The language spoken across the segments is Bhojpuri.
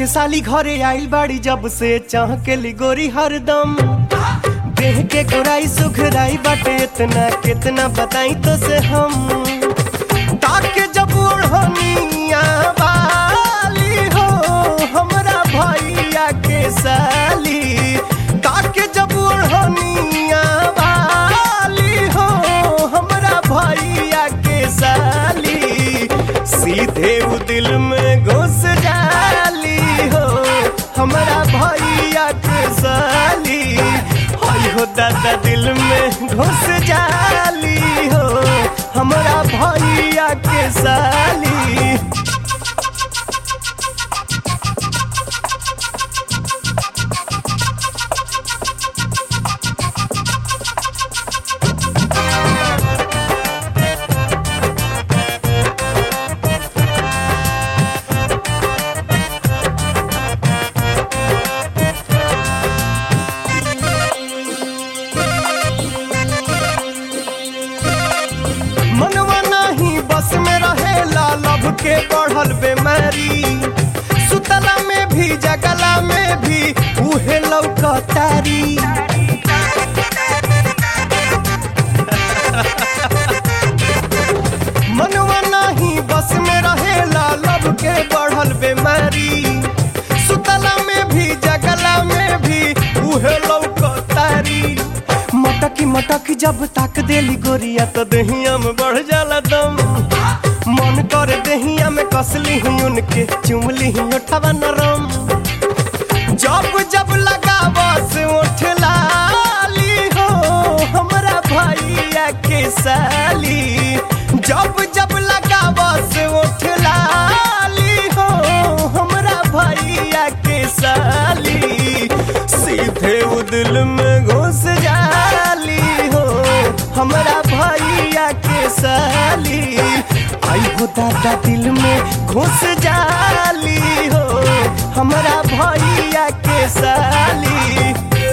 साली घरे आइल बाड़ी जब से चाह के ली गोरी हरदम देह के गोराई सुखराई बाटे इतना कितना बताई तो से हम ताके जब ओढ़निया वाली हो हमरा भैया के साली ताके जब ओढ़निया वाली हो हमरा भैया के साली सीधे उ दिल में घुस जाली हो हमरा भैया के साली हई हो दादा दिल में घुस जाली हो हमरा भैया के साली मनवा नहीं बस में रहेला लब के बढ़ल बेमारी सुतला में भी जगला में भी उहे लौकतारी मनवा नहीं बस में रहेला लब के बढ़ल बेमारी सुतला में भी जगला में भी उहे लौकतारी मटकी मटकी जब ताक देली गोरिया तो दहिया में बढ़ जाला दम मन कर दहिया में कसली ही उनके चुमली ही उठवा नरम जब जब लगा बस उठ लाली हो हमरा भैया के साली जब जब लगा बस उठ लाली हो हमरा भैया के साली सीधे उ दिल में घुस जाली हो हमरा भैया के साली आई हो दादा दिल में घुस जाली हो हमरा भैया के साली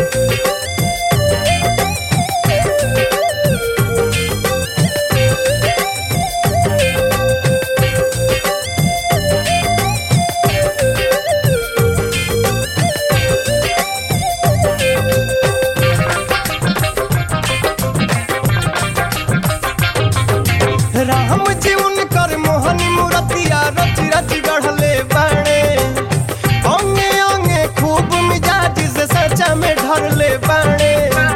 राम जी उनकर मोहनी मूर्तिया रच रच गढ़ले बाणे अंगे अंगे खूब मिजाज से सचा में ढरले बाणे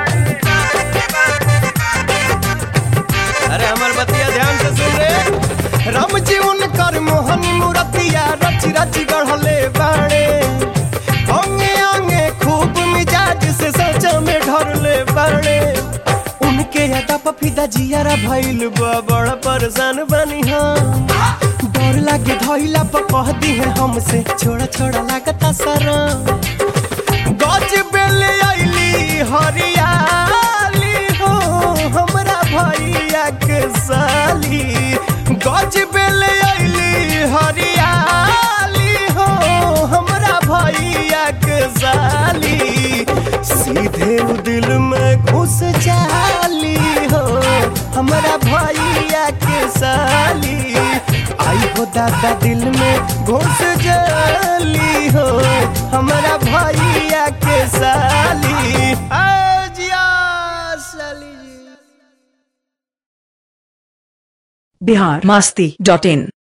अरे हमार बतिया ध्यान से सुन रे राम जी उनकर मोहनी मूर्तिया रच रच गढ़ले बाणे अंगे अंगे खूब मिजाज से सचा में ढरले बाणे उनके अदा पफिदा जियारा भइल बा बड़ा परेशान बनी हम डर लागे धइला पर कह दी है हमसे छोड़ा छोड़ा लागता सारा गज बेल आइली हरियाली हो हमरा भैया के साली गज बेल आइली हरियाली हो हमरा भैया के साली सीधे उ दिल में घुस जाली हो हमरा भैया के साली आई हो दादा दिल में घुस जाली हो हमरा भैया के साली आ जिया साली जी बिहार मास्ती डॉट इन